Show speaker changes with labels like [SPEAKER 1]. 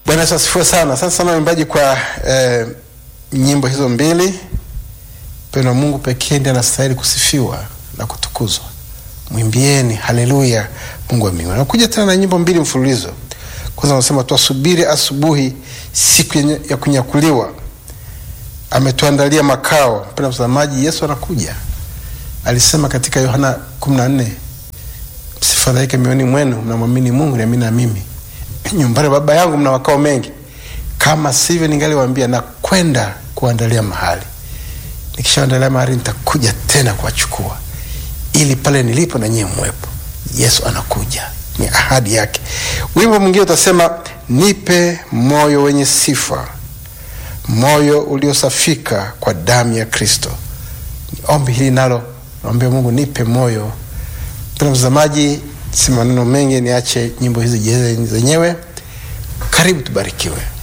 [SPEAKER 1] Bwana Yesu asifiwe sana. Asante sana waimbaji kwa eh, nyimbo hizo mbili. Mpendo wa Mungu pekee ndiye anastahili kusifiwa na kutukuzwa. Mwimbieni haleluya Mungu wa mbinguni. Nakuja tena na nyimbo mbili mfululizo. Kwanza anasema tuasubiri asubuhi, siku yenye- ya kunyakuliwa. Ametuandalia makao. Mpendo mtazamaji, Yesu anakuja. Alisema katika Yohana 14 msifadhaike mioyoni mwenu, mnamwamini Mungu niamini na mimi. Nyumbani baba yangu mna makao mengi, kama sivyo ningaliwaambia na kwenda kuandalia mahali. Nikishaandalia mahali nitakuja tena kuwachukua, ili pale nilipo na nyie mwepo. Yesu anakuja, ni ahadi yake. Wimbo mwingine utasema, nipe moyo wenye sifa, moyo uliosafika kwa damu ya Kristo. Ombi hili nalo naombea Mungu, nipe moyo Mpendwa mtazamaji, si maneno mengi, niache nyimbo hizi jeze zenyewe. Karibu tubarikiwe.